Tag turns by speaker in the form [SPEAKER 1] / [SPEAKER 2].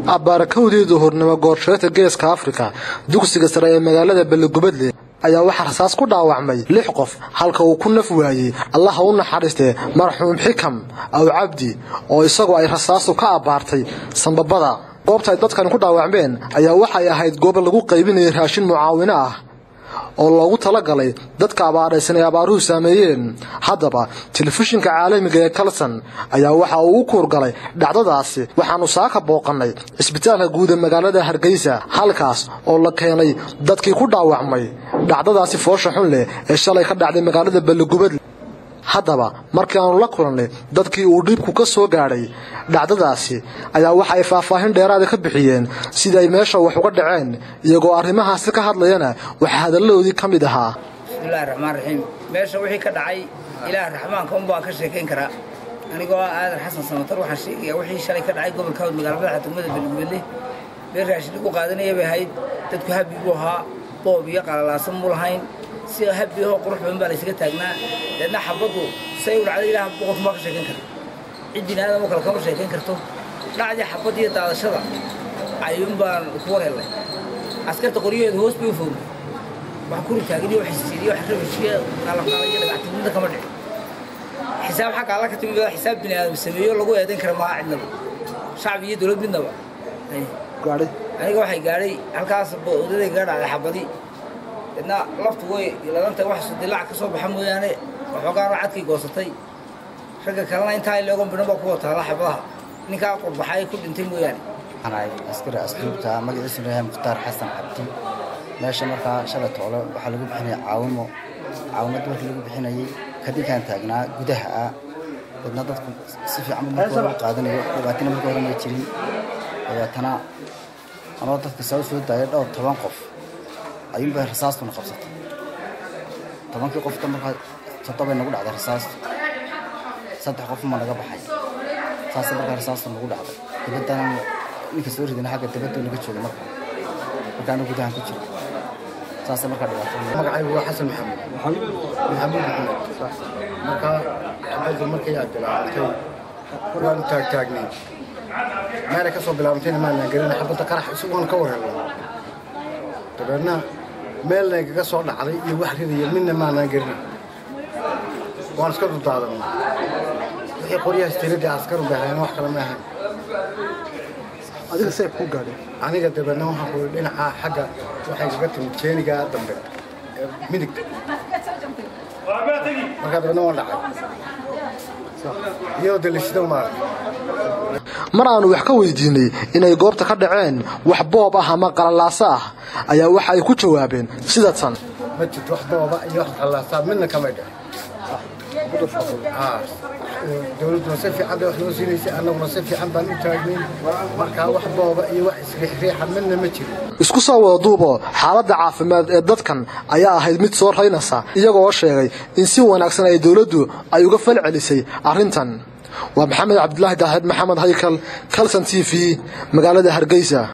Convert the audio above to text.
[SPEAKER 1] abaarakowdii duhurnimo goorsheeta geeska afrika dugsiga sare ee magaalada balligubadle ayaa waxaa rasaas ku dhaawacmay lix qof halka uu ku naf waayey allaha u naxariistee marxuum xikam aw cabdi oo isagu ay rasaastu ka abbaartay sambabada goobta ay dadkani ku dhaawacmeen ayaa waxay ahayd goob lagu qaybinayay raashin mucaawino ah oo loogu talagalay dadka abaaraysan ay abaaruhu saameeyeen haddaba telefishinka caalamiga ee kalson ayaa waxa uu u kuurgalay dhacdadaasi waxaanu saaka booqannay cisbitaalka guud ee magaalada hargeysa halkaas oo la keenay dadkii ku dhaawacmay dhacdadaasi foosha xun leh ee shalay ka dhacday magaalada balligubadle haddaba markii aanu la kulannay dadkii uu dhiibku ka soo gaadhay dhacdadaasi ayaa waxa ay faahfaahin dheeraada ka bixiyeen sida ay meesha wax uga dhaceen iyagoo arrimahaasi ka hadlayana waxaa hadalladoodii ka mid ahaa
[SPEAKER 2] bismillahi raxmaan raxiim meesha wixii ka dhacay ilaah raxmaanka un baan ka sheekayn karaa anigoo ah aadan xasan samatar waxaan sheegayaa wixii shalay ka dhacay gobolka hawd magaala madaxa degmada beligubadle meel raashin lagu qaadanaya bay ahayd dadku habbi buu ahaa boob iyo qalalaasan muu lahayn si habbi ahoo qurux badan baa laysaga taagnaa deedna xabaddu say u dhacday ilaah boqorku maa ka sheekayn kara cid bini aadam oo kale kama sheekayn karto dhacdii xabadda iyo daadashada ayuun baan ku warhelnay askarta qoryaheedu hoos bay u foogay wax kuri taagin iyo wax isiiriyo wax rabashiyo qalaqaala iyo dhagactimida kama dhici xisaab xagga alla ka timid xisaab bini aadam sameeyo lagu eedayn kara maaha cidnaba shacbi iyo dowlad midnaba aniga waxay gaadhay halkaas odaday gaga dhacday xabadi idna laftu way ladanta wax dilac ka soo baxa mooyaane waxoogaana cadkii goosatay ragga kalena intaa ileegon bidhan baa ku wataala xabadaha ninkaa qurbaxay ku dhintay mooyaane
[SPEAKER 3] waxaan askari asluubta magaciisu leeyahay mukhtaar xasan cabdi meesha markaa shalay toole waxaa lagu bixinaya caawimo caawimada markii lagu bixinayay kadinkaan taagnaa gudaha ah dadna dadku si fiican marka lagu qaadanayo dhibaatina marka hore may jirin dabeetana anoo dadka soo soo daayay dhowr toban qof ayuunbay rasaastuna qabsatay tobankii qofka markaa toddobay nagu dhacday rasaastu saddex qof ma naga baxay saasa markaa rasaastu nagu dhacday dibaddana ninka soo ridana xagga dibaddu naga joogay marka markaana gudahan ku jiro saasa markaa dhibaato
[SPEAKER 4] magacaygu waa xasan maxamed maxamuud maxamed markaa xabaddu markay aad bilaabantay waanu taagtaagnay meelay ka soo bilaabantayna maanaan gelin xabadda qarax isagoon ka warhelno dabeedna meel nagaga soo dhacday iyo wax ridaya midna maanaan gelin waan iska dudaadanay wixii qoryahaas tiradii askaru bay ahayn wax kale ma ahayn
[SPEAKER 1] adiga seeb ku gaadhay
[SPEAKER 4] aniga dabeedna waxaan ku dhinaca xagga waxay kaga timid jeeniga dambe ee midigta markaa dabeedna waan dhacay iyadoo dalisida maarag
[SPEAKER 1] mar aanu wax ka weydiinay inay goobta ka dhaceen wax boob ah ama qalalaaso ah ayaa waxa ay ku jawaabeen sida tan
[SPEAKER 4] ma jirto wax booba iyo wax qalaasaa midna kamay dhicin dowladduna si fiican bay wax noo siinaysay annaguna si fiican baan u taagnayn markaa wax booba iyo wax isriixriixa midna ma jiro
[SPEAKER 1] isku soo wada duubo xaaladda caafimaad ee dadkan ayaa ahayd mid soo raynaysa iyagoo sheegay in si wanaagsan ay dowladdu ay uga fal celisay arrintan waa maxamed cabdilaahi daahid maxamed haykal kalson t v magaalada hargeysa